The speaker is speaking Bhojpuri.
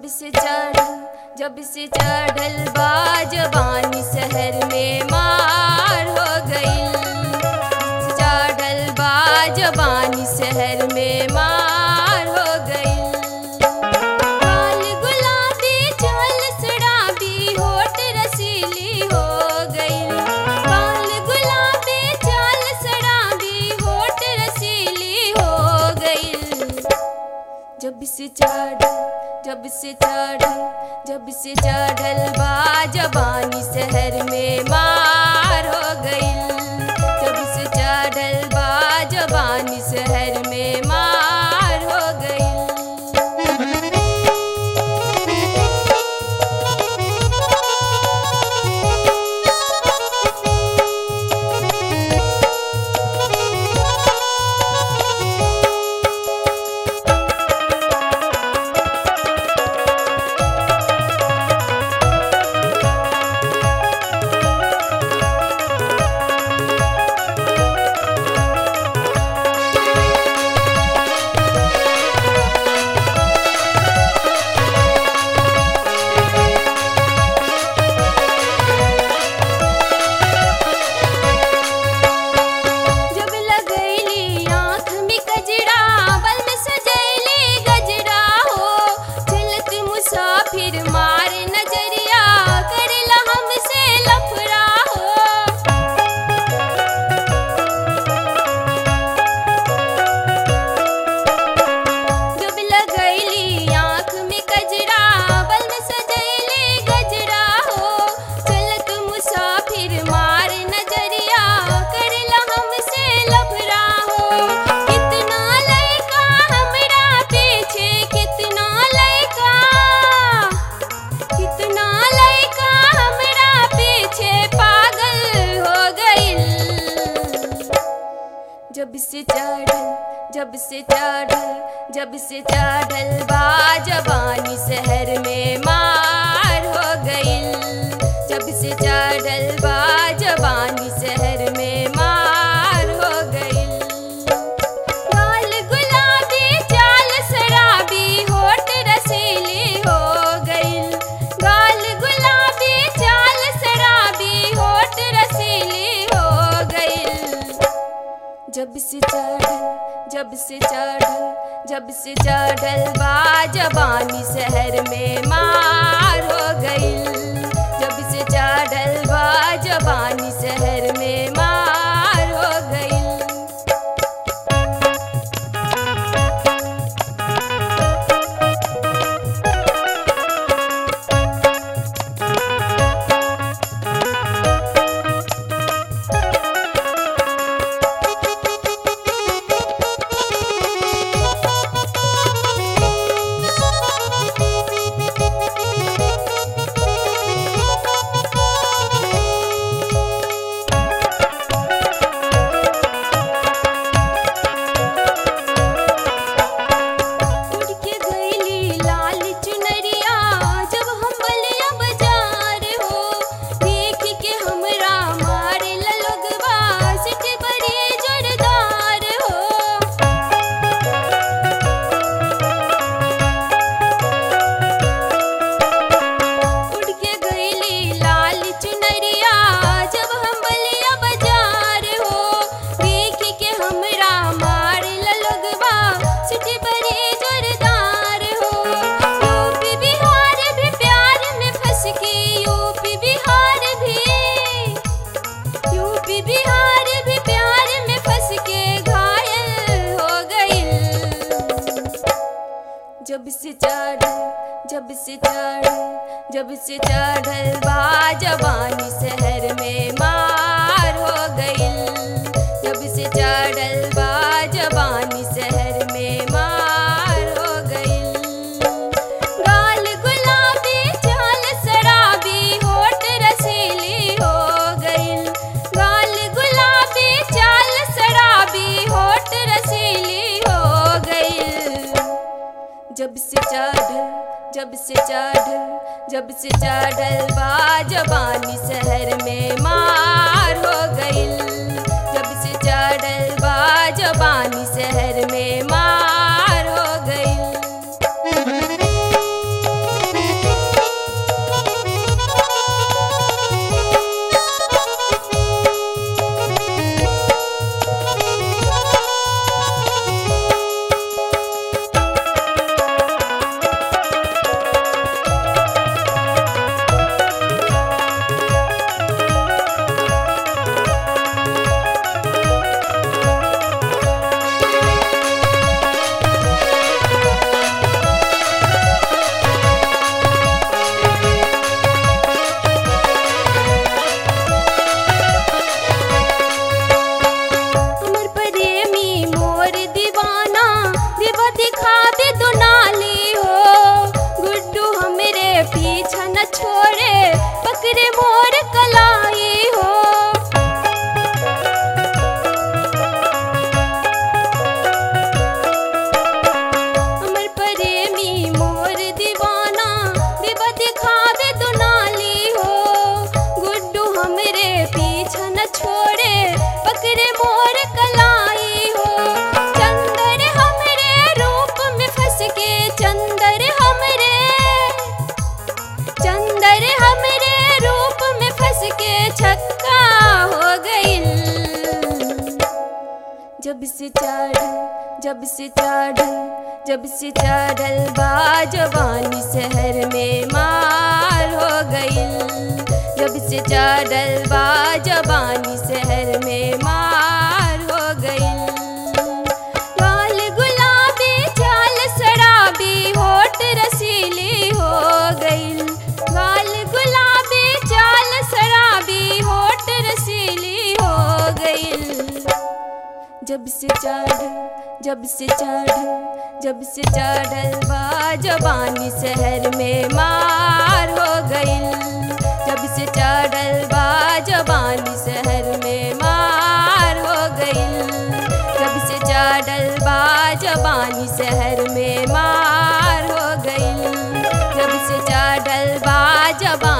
से चढ़ल जब से चढ़ल बा जवानी शहर में मार हो गई चढ़ल बा जवानी शहर में मार हो गई काल गुलाबी चाल सड़ाबी होठ रसीली हो गई काल गुलाबी चाल सड़ाबी होठ रसीली हो गई जब से चढ़ल जब से चढ़ल जब से चढ़ल बा जवानी शहर में मार हो गई जब से चढ़ल बा जवानी शहर में मार हो गई जब लगैली आँख में कजरा बल में सजैली गजरा हो चलत मुसाफिर मार नजरिया करला हमसे लफड़ा हो जब लगैली आँख में कजरा बल में सजैली गजरा हो चलत मुसाफिर मार नजरिया करला हमसे लफड़ा हो कितना लड़का हमरा पीछे कितना लड़का कितना लड़का हमरा पीछे पागल हो गइल जब से चढ़ल जब से चढ़ल जब से चढ़ल बा जवानी शहर में मार हो गइल जब से चढ़ल बा जवानी शहर में मार हो गइल गाल गुलाबी चाल शराबी होठ रसीली हो गइल गाल गुलाबी चाल शराबी होठ रसीली हो गइल जब से चढ़ल जब से चढ़ल जब से चढ़ल बा जवानी शहर में मार हो गइल जब से चढ़ल बा जवानी शहर में मार हो गइल उड़ के गईली लाल चुनरिया जब हम बलिया बाजार हो देख के हमरा मारे लोगवा सिट बड़ी जोरदार हो उड़ के गईली लाल चुनरिया जब हम बलिया बाजार हो देख के हमरा मारे लोगवा सिटी बड़ी जोरदार हो यूपी बिहार भी प्यार में फंस के यूपी बिहार भी यूपी बिहार भी प्यार में फंस के घायल हो गइल जब से चढ़ल जब से चढ़ल जब से चढ़ल बा जवानी शहर में मार हो गइल जब से चढ़ल बा जवानी शहर में मार हो गइल गाल गुलाबी चाल शराबी होठ रसीली हो गइल गाल गुलाबी चाल शराबी होठ रसीली हो गइल जब से चढ़ल जब से चढ़ल जब से चढ़ल बा जवानी शहर में मार हो गइल जब से चढ़ल बा जवानी शहर में मार हो गइल पकड़े मोर कलाई हो चंदर हमरे रूप में फंस के चंदर हमरे चंदर हमरे रूप में फंस के छक्का हो गइल जब से चढ़ल जब से चढ़ल जब से चढ़ल बा जवानी शहर में मार हो गइल जब से चढ़ल बा जवानी शहर में मार हो गइल लाल गुलाबी चाल शराबी होठ रसीली हो गइल लाल गुलाबी चाल शराबी होठ रसीली हो गइल जब से चढ़ल जब से चढ़ल जब से चढ़ल बा जवानी शहर में मार हो गइल जब से चढ़ल बा जवानी शहर में मार हो गइल जब से चढ़ल बा जवानी शहर में मार हो गइल जब से चढ़ल बा जवानी